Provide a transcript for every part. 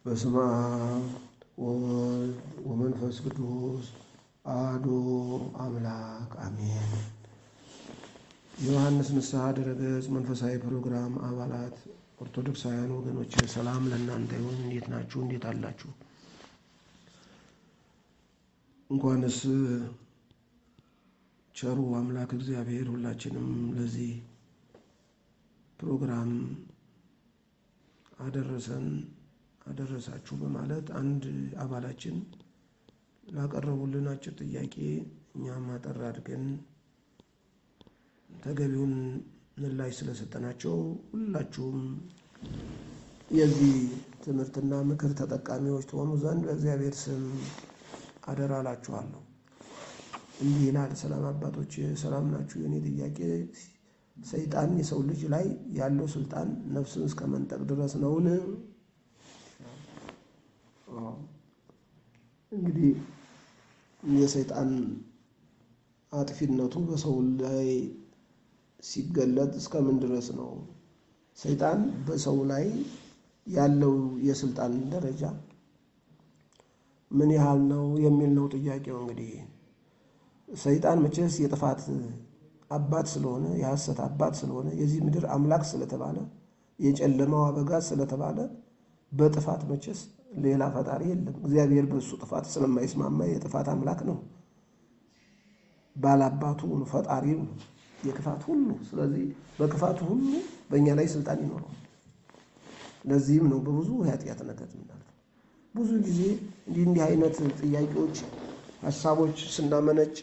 በስመ አብ ወወልድ ወመንፈስ ቅዱስ አሐዱ አምላክ አሜን። የዮሐንስ ንስሐ ድረገጽ መንፈሳዊ ፕሮግራም አባላት ኦርቶዶክሳውያን ወገኖች ሰላም ለእናንተ ይሁን። እንዴት ናችሁ? እንዴት አላችሁ? እንኳንስ ቸሩ አምላክ እግዚአብሔር ሁላችንም ለዚህ ፕሮግራም አደረሰን አደረሳችሁ በማለት አንድ አባላችን ላቀረቡልን አጭር ጥያቄ እኛም አጠር አድርገን ተገቢውን ምላሽ ስለሰጠናቸው ሁላችሁም የዚህ ትምህርትና ምክር ተጠቃሚዎች ትሆኑ ዘንድ በእግዚአብሔር ስም አደራ እላችኋለሁ። እንዲህ ይላል። ሰላም አባቶች፣ ሰላም ናችሁ? የኔ ጥያቄ ሰይጣን የሰው ልጅ ላይ ያለው ስልጣን ነፍስን እስከ መንጠቅ ድረስ ነውን? እንግዲህ የሰይጣን አጥፊነቱ በሰው ላይ ሲገለጥ እስከምን ድረስ ነው? ሰይጣን በሰው ላይ ያለው የስልጣን ደረጃ ምን ያህል ነው የሚል ነው ጥያቄው። እንግዲህ ሰይጣን መቼስ የጥፋት አባት ስለሆነ የሐሰት አባት ስለሆነ የዚህ ምድር አምላክ ስለተባለ የጨለማው አበጋዝ ስለተባለ በጥፋት መቼስ ሌላ ፈጣሪ የለም። እግዚአብሔር በእሱ ጥፋት ስለማይስማማ የጥፋት አምላክ ነው። ባላባቱ ፈጣሪ ነው የክፋት ሁሉ። ስለዚህ በክፋቱ ሁሉ በእኛ ላይ ስልጣን ይኖረዋል። ለዚህም ነው በብዙ ኃጢአት ነገር ምናልፈው ብዙ ጊዜ እንዲህ እንዲህ አይነት ጥያቄዎች ሀሳቦች ስናመነጭ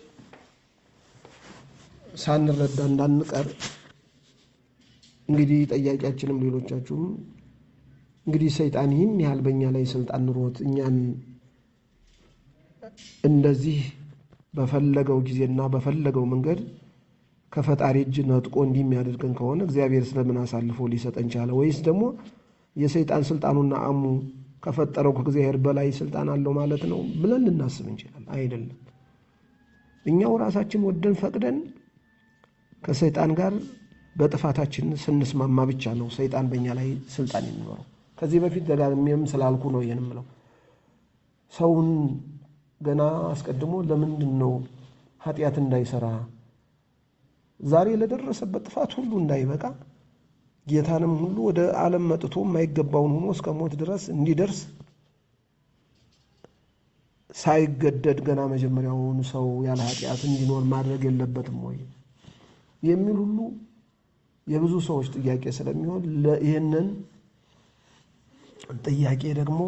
ሳንረዳ እንዳንቀር እንግዲህ ጠያቂያችንም ሌሎቻችሁም እንግዲህ ሰይጣን ይህን ያህል በእኛ ላይ ስልጣን ኑሮት እኛን እንደዚህ በፈለገው ጊዜና በፈለገው መንገድ ከፈጣሪ እጅ ነጥቆ እንዲህ የሚያደርገን ከሆነ እግዚአብሔር ስለምን አሳልፎ ሊሰጠን ቻለ? ወይስ ደግሞ የሰይጣን ስልጣኑና አሙ ከፈጠረው ከእግዚአብሔር በላይ ስልጣን አለው ማለት ነው ብለን ልናስብ እንችላለን። አይደለም። እኛው ራሳችን ወደን ፈቅደን ከሰይጣን ጋር በጥፋታችን ስንስማማ ብቻ ነው ሰይጣን በእኛ ላይ ስልጣን የሚኖረው። ከዚህ በፊት ደጋግሜም ስላልኩ ነው ይህን ምለው። ሰውን ገና አስቀድሞ ለምንድን ነው ኃጢአት እንዳይሰራ ዛሬ ለደረሰበት ጥፋት ሁሉ እንዳይበቃ ጌታንም ሁሉ ወደ ዓለም መጥቶ የማይገባውን ሆኖ እስከ ሞት ድረስ እንዲደርስ ሳይገደድ ገና መጀመሪያውን ሰው ያለ ኃጢአት እንዲኖር ማድረግ የለበትም ወይ የሚል ሁሉ የብዙ ሰዎች ጥያቄ ስለሚሆን ይህንን ጥያቄ ደግሞ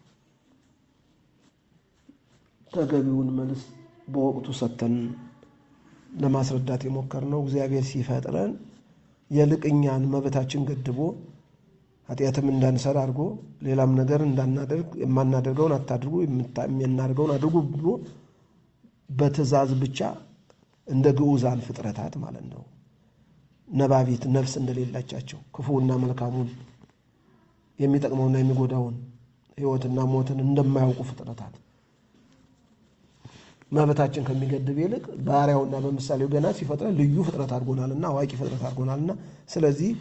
ተገቢውን መልስ በወቅቱ ሰጥተን ለማስረዳት የሞከርነው እግዚአብሔር ሲፈጥረን የልቅኛን መብታችን ገድቦ ኃጢአትም እንዳንሰራ አድርጎ ሌላም ነገር እንዳናደርግ የማናደርገውን አታድርጉ የምናደርገውን አድርጉ ብሎ በትእዛዝ ብቻ እንደ ግዑዛን ፍጥረታት ማለት ነው ነባቢት ነፍስ እንደሌላቻቸው ክፉና መልካሙን የሚጠቅመውና የሚጎዳውን ሕይወትና ሞትን እንደማያውቁ ፍጥረታት መብታችን ከሚገድብ ይልቅ ባሪያውና በምሳሌው ገና ሲፈጥረን ልዩ ፍጥረት አድርጎናልና አዋቂ ፍጥረት አድርጎናልና ስለዚህ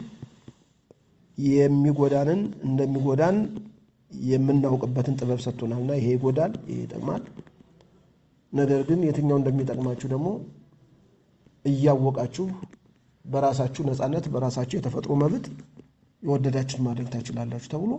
የሚጎዳንን እንደሚጎዳን የምናውቅበትን ጥበብ ሰጥቶናልና ይሄ ይጎዳል፣ ይሄ ይጠቅማል። ነገር ግን የትኛው እንደሚጠቅማችሁ ደግሞ እያወቃችሁ በራሳችሁ ነፃነት በራሳችሁ የተፈጥሮ መብት የወደዳችሁን ማድረግ ታችላላችሁ ተብሎ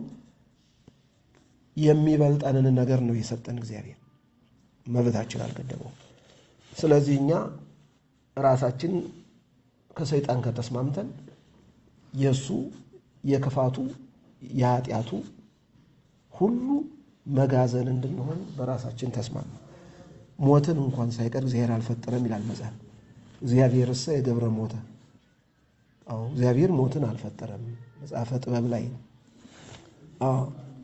የሚበልጠንን ነገር ነው የሰጠን እግዚአብሔር። መብታችን አልገደበው። ስለዚህ እኛ ራሳችን ከሰይጣን ከተስማምተን የእሱ የክፋቱ የኃጢአቱ ሁሉ መጋዘን እንድንሆን በራሳችን ተስማማ። ሞትን እንኳን ሳይቀር እግዚአብሔር አልፈጠረም ይላል መጽሐፍ። እግዚአብሔር እሰ የገብረ ሞተ። አዎ እግዚአብሔር ሞትን አልፈጠረም። መጽሐፈ ጥበብ ላይ አዎ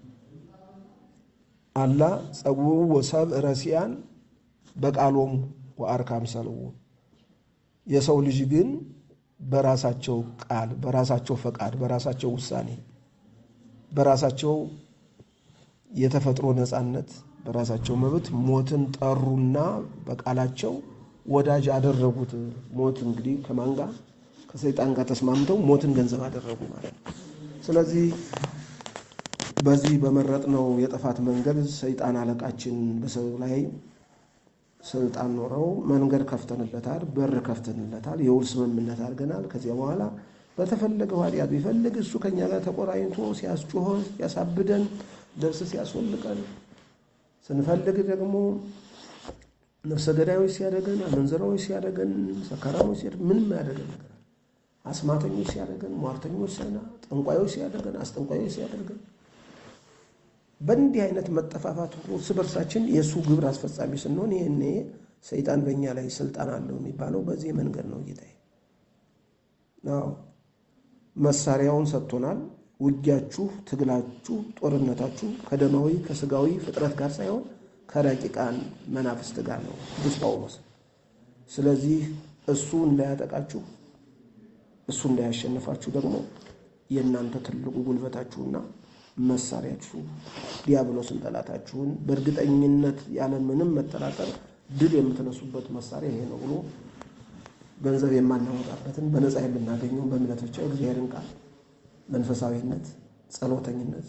አላ ጸጉሩ ወሰብ ረሲያን በቃሎሙ ወአርካም ሰልዎ የሰው ልጅ ግን በራሳቸው ቃል፣ በራሳቸው ፈቃድ፣ በራሳቸው ውሳኔ፣ በራሳቸው የተፈጥሮ ነፃነት፣ በራሳቸው መብት ሞትን ጠሩና በቃላቸው ወዳጅ አደረጉት። ሞት እንግዲህ ከማን ጋር ከሰይጣን ጋር ተስማምተው ሞትን ገንዘብ አደረጉ ማለት ነው። ስለዚህ በዚህ በመረጥነው የጥፋት መንገድ ሰይጣን አለቃችን በሰው ላይ ስልጣን ኖረው መንገድ ከፍተንለታል፣ በር ከፍተንለታል፣ የውል ስምምነት አድርገናል። ከዚያ በኋላ በተፈለገው ኃጢአት ቢፈልግ እሱ ከኛ ጋር ተቆራኝቶ ሲያስጮሆን፣ ሲያሳብደን፣ ልብስ ሲያስወልቀን፣ ስንፈልግ ደግሞ ነፍሰ ገዳዮች ሲያደገን፣ አመንዝራዎች ሲያደገን፣ ሰካራሞች ሲያደገን፣ ምንም ያደገን ነገር አስማተኞች ሲያደርገን፣ ሟርተኞች ሲያና ጠንቋዮች ሲያደርገን፣ አስጠንቋዮች ሲያደርገን በእንዲህ አይነት መጠፋፋት እርስ በርሳችን የእሱ ግብር አስፈጻሚ ስንሆን ይህኔ ሰይጣን በእኛ ላይ ስልጣን አለው የሚባለው በዚህ መንገድ ነው። ጌታዬ አዎ መሳሪያውን ሰጥቶናል። ውጊያችሁ፣ ትግላችሁ፣ ጦርነታችሁ ከደማዊ ከስጋዊ ፍጥረት ጋር ሳይሆን ከረቂቃን መናፍስት ጋር ነው ቅዱስ ጳውሎስ። ስለዚህ እሱ እንዳያጠቃችሁ እሱ እንዳያሸንፋችሁ ደግሞ የእናንተ ትልቁ ጉልበታችሁና መሳሪያችሁ ዲያብሎስን ጠላታችሁን በእርግጠኝነት ያለምንም መጠራጠር ድል የምትነሱበት መሳሪያ ይሄ ነው ብሎ ገንዘብ የማናወጣበትን በነፃ የምናገኘውን በእምነት ብቻ እግዚአብሔርን ቃል መንፈሳዊነት፣ ጸሎተኝነት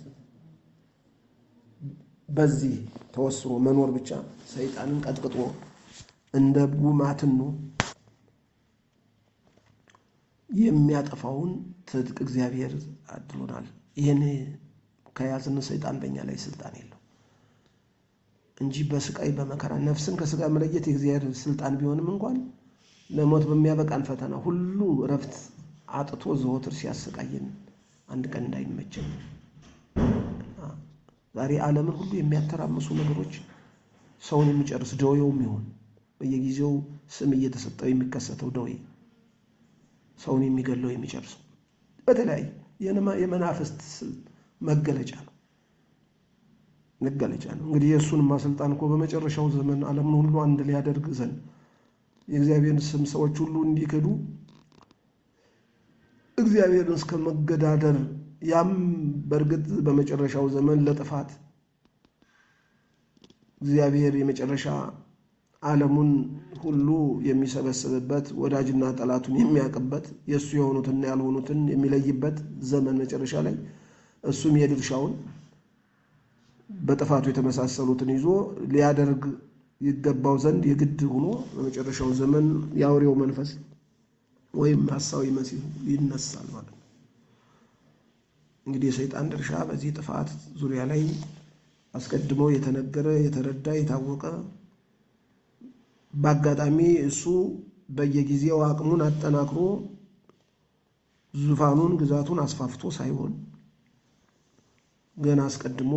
በዚህ ተወስኖ መኖር ብቻ ሰይጣንን ቀጥቅጦ እንደ ጉማትኑ የሚያጠፋውን ትጥቅ እግዚአብሔር አድሎናል። ይህን ከያዝን ሰይጣን በእኛ ላይ ስልጣን የለው እንጂ በስቃይ በመከራ ነፍስን ከስጋ መለየት የእግዚአብሔር ስልጣን ቢሆንም እንኳን ለሞት በሚያበቃን ፈተና ሁሉ እረፍት አጥቶ ዘወትር ሲያሰቃየን አንድ ቀን እንዳይመችን ዛሬ ዓለምን ሁሉ የሚያተራምሱ ነገሮች ሰውን የሚጨርስ ደዌውም ይሆን በየጊዜው ስም እየተሰጠው የሚከሰተው ደዌ ሰውን የሚገለው የሚጨርሰው በተለያየ የመናፍስት መገለጫ ነው መገለጫ ነው። እንግዲህ የእሱንማ ስልጣን እኮ በመጨረሻው ዘመን ዓለምን ሁሉ አንድ ሊያደርግ ዘንድ የእግዚአብሔርን ስም ሰዎች ሁሉ እንዲክዱ እግዚአብሔርን እስከ መገዳደር ያም በእርግጥ በመጨረሻው ዘመን ለጥፋት እግዚአብሔር የመጨረሻ ዓለሙን ሁሉ የሚሰበስብበት ወዳጅና ጠላቱን የሚያውቅበት የእሱ የሆኑትና ያልሆኑትን የሚለይበት ዘመን መጨረሻ ላይ እሱም የድርሻውን በጥፋቱ የተመሳሰሉትን ይዞ ሊያደርግ ይገባው ዘንድ የግድ ሆኖ በመጨረሻው ዘመን የአውሬው መንፈስ ወይም ሐሳዊ መሲሁ ይነሳል ማለት ነው። እንግዲህ የሰይጣን ድርሻ በዚህ ጥፋት ዙሪያ ላይ አስቀድሞ የተነገረ የተረዳ የታወቀ በአጋጣሚ እሱ በየጊዜው አቅሙን አጠናክሮ ዙፋኑን ግዛቱን አስፋፍቶ ሳይሆን ገና አስቀድሞ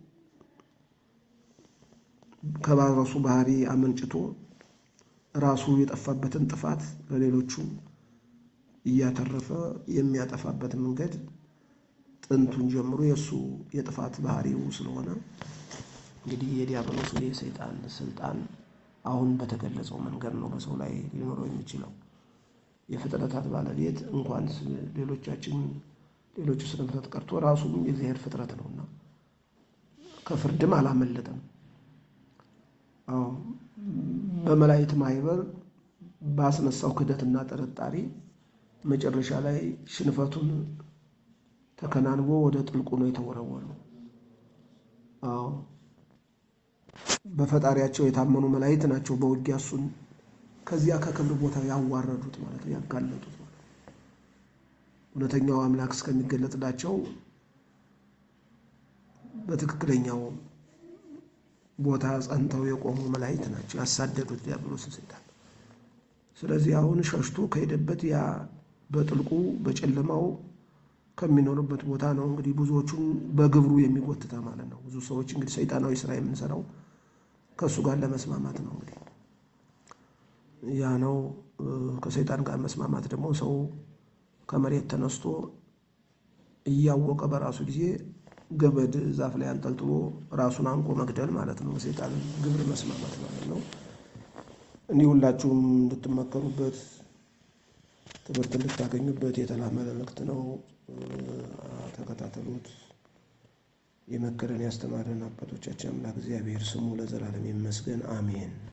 ከባረሱ ባህሪ አመንጭቶ ራሱ የጠፋበትን ጥፋት ለሌሎቹ እያተረፈ የሚያጠፋበት መንገድ ጥንቱን ጀምሮ የእሱ የጥፋት ባህሪው ስለሆነ እንግዲህ የዲያብሎስ የሰይጣን ስልጣን አሁን በተገለጸው መንገድ ነው በሰው ላይ ሊኖረው የሚችለው። የፍጥረታት ባለቤት እንኳን ሌሎቻችን ሌሎቹ ስነ ፍጥረት ቀርቶ ራሱም የእግዚአብሔር ፍጥረት ነውና ከፍርድም አላመለጠም። አዎ በመላእክት ማህበር ባስነሳው ክደትና ጥርጣሬ መጨረሻ ላይ ሽንፈቱን ተከናንቦ ወደ ጥልቁ ነው የተወረወረው። አዎ በፈጣሪያቸው የታመኑ መላእክት ናቸው በውጊያ እሱን ከዚያ ከክብር ቦታ ያዋረዱት ማለት ነው፣ ያጋለጡት ማለት ነው። እውነተኛው አምላክ እስከሚገለጥላቸው በትክክለኛው ቦታ ጸንተው የቆሙ መላእክት ናቸው ያሳደዱት ዲያብሎስን ሰይጣን። ስለዚህ አሁን ሸሽቶ ከሄደበት ያ በጥልቁ በጨለማው ከሚኖርበት ቦታ ነው እንግዲህ ብዙዎቹን በግብሩ የሚጎትታ ማለት ነው። ብዙ ሰዎች እንግዲህ ሰይጣናዊ ስራ የምንሰራው ከእሱ ጋር ለመስማማት ነው። እንግዲህ ያ ነው። ከሰይጣን ጋር መስማማት ደግሞ ሰው ከመሬት ተነስቶ እያወቀ በራሱ ጊዜ ገመድ ዛፍ ላይ አንጠልጥሎ ራሱን አንቆ መግደል ማለት ነው። ሰይጣን ግብር መስማማት ማለት ነው። እንዲህ ሁላችሁም እንድትመከሩበት ትምህርት እንድታገኙበት የተላመ መልእክት ነው። ተከታተሉት። የመከረን ያስተማረን አባቶቻችን አምላክ እግዚአብሔር ስሙ ለዘላለም ይመስገን፣ አሜን።